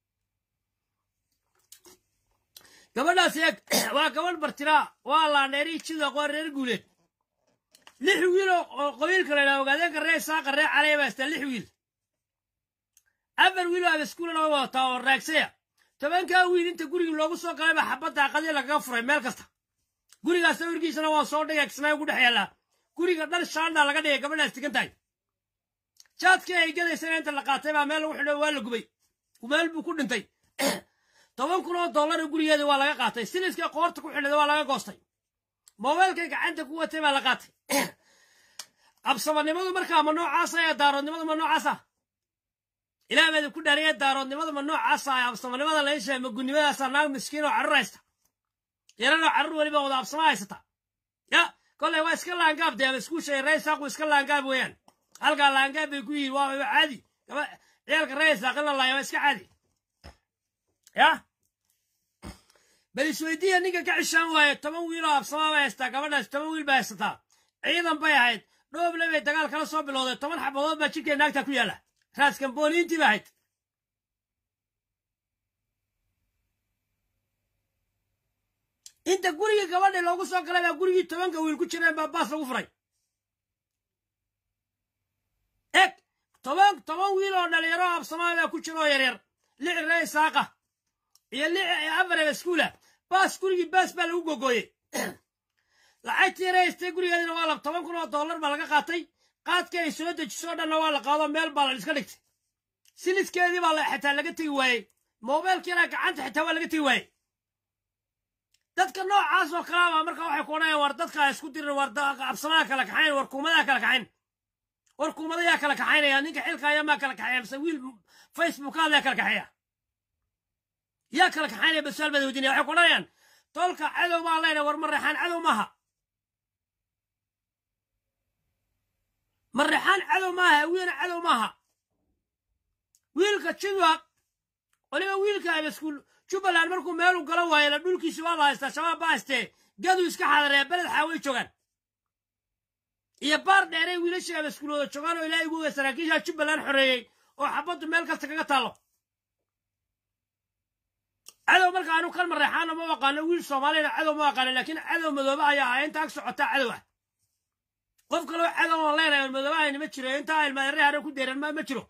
S1: gabadhaas eeg waa gabadh bartiraa waa laandheeri jida qoo reer guuleed lix wiil oo qabiilka la yidhaha ogaadeenka ree saaqa ree calaya baa haystaa lix wiil afar wiil oo abaskuulana way wadataa oo raagsaya tobankaa wiil inta gurigii loogu soo galay baa xabadda aqadii lagaga furay meel kasta gurigaas sawirkiisana waa soo dhigay kismaayo ku dhex yaallaa guriga dhal shaandhaa laga dhigay gabadhaas tigan tahay jaadkii ay gadaysana inta la qaatay baa meel lagu xidho waa la gubay meel buu ku dhintay toban kun oo dollar gurigeeda waa laga qaatay siliskii qoorta ku xidhada waa laga goostay moobeelkay gacanta ku watay baa la qaatay absamanimadu markaa ma noocaasa ee daaroodnimadu ma noocaasa ilaah baadi ku dhaariye daaroodnimadu ma noocaasa ee absamanimada la ishahay magunnimadaasa naag miskiin oo carruur haysta yaranoo carruur weliba wada absama haysata ya kolley waa iska laangaab dee iskuushay raysaaqu iska laangaab weeyaan halkaa laangaab bay ku yihiin waa caadi gaba ciyaalka raysaaq in la laaya waa iska caadi ya bal isweydiiya ninka ka cishaan waaye toban wiil oo absamaa bay haystaa gabadhaas toban wiil bay haysataa ciidan bay ahayd dhooble bay dagaal kala soo bilowday toban xabadood baa jidhkee naagta ku yaalla raaskambooniintii ba ahayd inta gurigii gabadhii loogu soo galay baa gurigii tobanka wiil ku jireen baa baas lagu furay eg toban toban wiil oo dhalinyaro absamaa baa ku jira oo yaryar lix ree isaaqa iyo lix afar iskuula baas gurigii baas baa lagu gogooyey lacagtii yare haystay gurigeedina waa lab toban kun oo dollar baa laga qaatay qaadkii ay soo dejiso dhanna waa la qaado meel baa la iska dhigtay siliskeedii baa xitaa laga tegi waayey moobeelkiina gacanta xitaa waa laga tegi waayey dadka noocaas oo kalaaba marka waxay ku odhanayaan war dadka isku dirin war absamaha kala kaxayn war kuumadaha kala kaxayn war kuumadayaa kala kaxaynaya ninka xilka ayaa maa kala kaxeeya mise wiil facebook hadlaya kala kaxeeya yaa kala kaxaynaya basuaal baad weydiinaya waxay ku odhanayaan tolka cadow baa leynay war mareexaan cadow maaha mareexaan cadow maaha wiina cadow maaha wiilka jidwaq waliba wiilka abaskuul jubbaland markuu meelu galo waayo la dhulkiisi waa la haystaa shabaab baa haystee gaduu iska xadaree beled xaaway joogaan iyo baar dheerey wiilashii abaskuulooda joogaan oo ilaahay ugu oga saraakiisha jubbaland xoreeyey oo xabaddu meel kasta kaga taallo cadow marka anu kan mareexaana ma aqaano wiil soomaaliyana cadow ma aqaano laakiin cadow madoobe ayaa ahaa inta ag socotaa cadow ah qof kaloo cadow aan leenahay on madoobahayn ma jiro intaa ilmaadare hare ku deeran ma ma jiro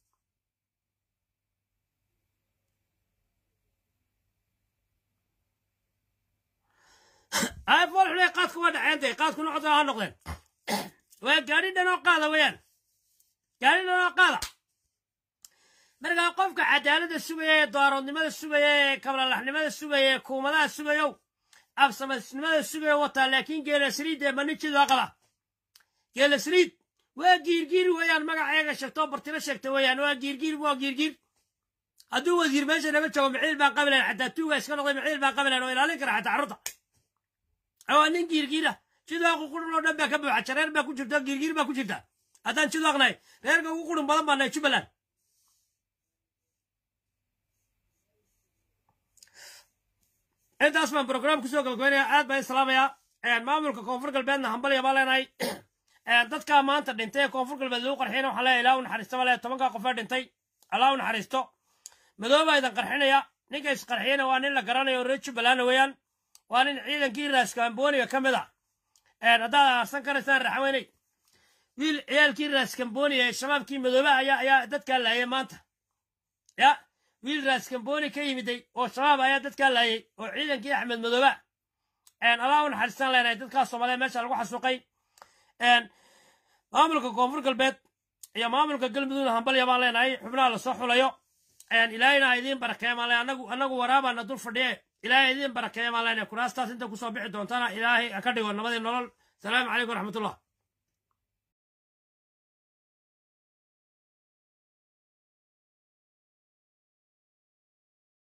S1: fool xuley qaadku waa dhaceen dee qaadku noqota ha noqdeen waa gaadhi dhan oo qaada weeyaan gaadhi dhan oo qaada markaa qofka cadaaladda sugaya ee daaroodnimada sugaya ee kablalaxnimada sugaya ee kuumadaha sugayow absamasnimada sugaya wataa laakiin geelasriid ee manijidu qaba geelasriid waa giirgiir weeyaan magaceega sheegto bartilo sheegta weeyaan waa giirgiir waa giirgiir hadduu wasiir meesha naga joogo maciil baan qabilayn xataa tuuga iska noqday maciil baan qabilayn oo ilaalin kara xataa carruurta waa nin giirgiira jidaaqu qurun oo dhan baa ka buuxa jareer baa ku jirta giirgiir baa ku jirta haddaan jidaaqnahay reerka ugu qurun badan baa nahay jubbaland intaas baan brograam kusoo gabagabeynaya aad baan islaamayaa maamulka koonfur galbeedna hambalya baa leenahay dadkaa maanta dhintay ee koonfur galbeed lagu qarxiyana waxaa leeyahay ilaa u naxariista baa leeyahay tobankaa qofee dhintay allah u naxariisto madoobaa idin qarxinaya ninka isqarxiyana waa nin la garanayo reer jubbaland weeyaan waa nin ciidankii raaskamboniga ka mid a haddaad aarsan karaysaan raxweyney wiil ciyaalkii raaskamboniga ee shabaabkii madoobaha ayaa ayaa dadkaa laayay maanta ya wiil raaskamboni ka yimiday oo shabaab ayaa dadkaa laayay oo ciidankii axmed madooba allah u naxariistaan leenahay dadkaa soomaaliya meesha lagu xasuuqay maamulka koonfur galbeed iyo maamulka galmudugna hambalya baan leenahay xubnaha lasoo xulayo ilaahayna ha idiin barakeeya maan leenahay anagu anagu waraabaana dul fadhiye ilaahay idiin barakeeya maan leenahay kuraastaas inta kusoo bixi doontana ilaahay ha ka dhigo nabadii nolol salaamu calaykum waraxmatullah